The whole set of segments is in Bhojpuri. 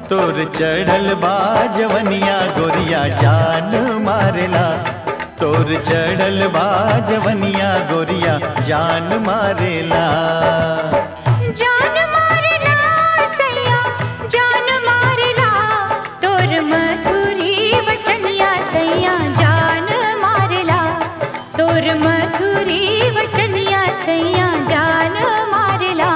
तोर चढ़ल बा जवनिया गोरिया जान मारेला तोर चढ़ल बा जवनिया गोरिया जान मारेला जान मारला सैया जान मारला तोर मधुरी वचनिया सैया जान मारला तोर मधुरी वचनिया सैया जान मारला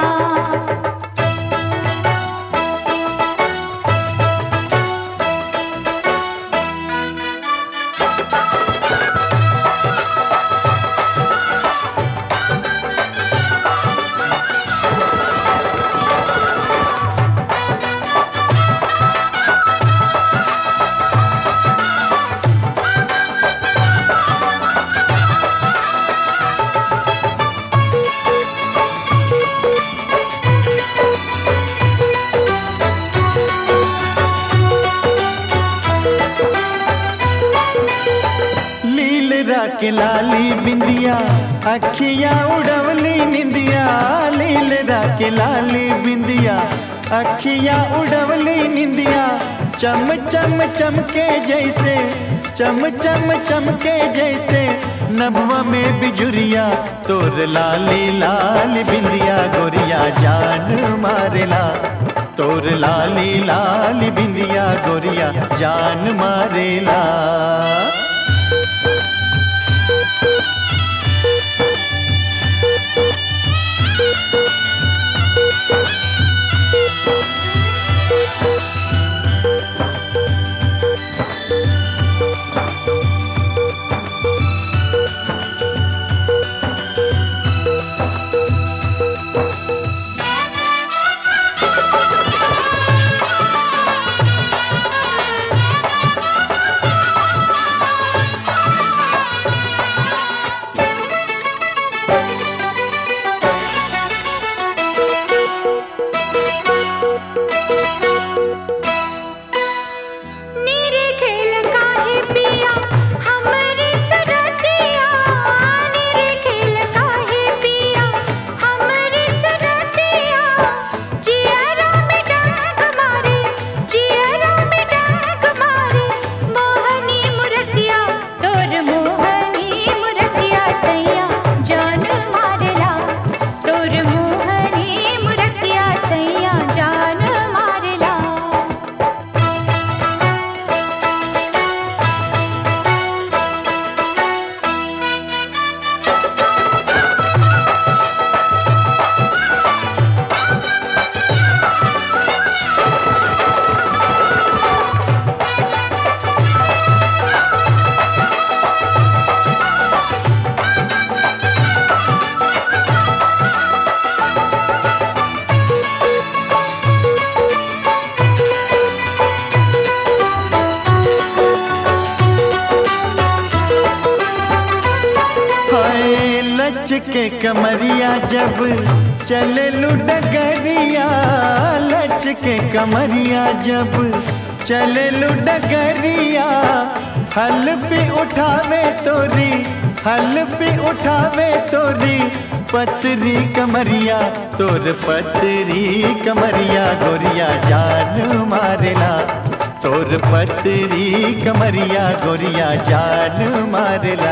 लील राख लाली बिंदिया अखियां उड़वली निंदिया लील राख लाली बिंदिया अखियां उड़वली निंदिया चम चम चमके जैसे चम चम चमके जैसे नभवा में बिजुरिया तोर लाली लाल बिंदिया गोरिया जान मारेला तोर लाली लाल बिंदिया गोरिया जान मारेला नीरे खेल काहे पिया हमरे सरतिया नीरे खेल काहे पिया हमरे सरतिया जियरा में डाक मारे जियरा में डाक मारे मोहनी मुरतिया तोर मोहनी मुरतिया सैया जान मारला तोर मोहनी मुरतिया सैया जान मारला हाय लच के कमरिया जब चले डगरिया लच के कमरिया जब चले डगरिया हल्फी उठावे तोरी हल्फी उठावे तोरी पतरी कमरिया तोर पतरी कमरिया गोरिया जान मारेला तोर पतरी कमरिया गोरिया जान मारेला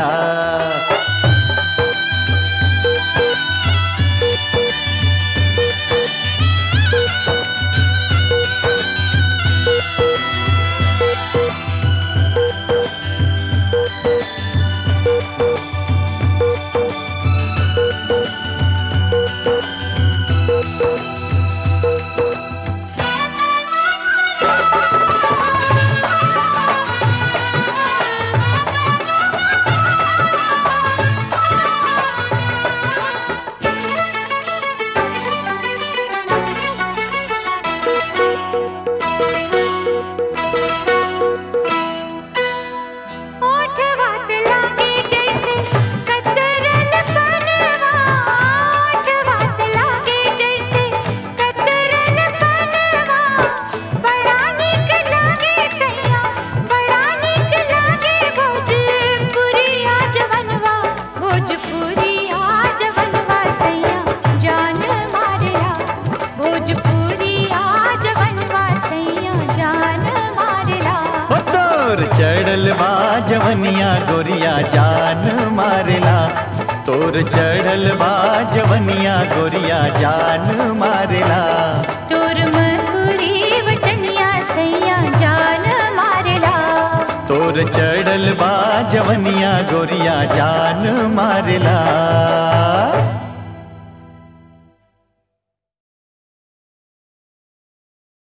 तोर चढ़ल बा जवनिया गोरिया जान मारेला तोर चढ़ल बा जवनिया गोरिया जान मारेला तोर मकुरी वटनिया सैया जान मारेला तोर चढ़ल बा जवनिया गोरिया जान मारेला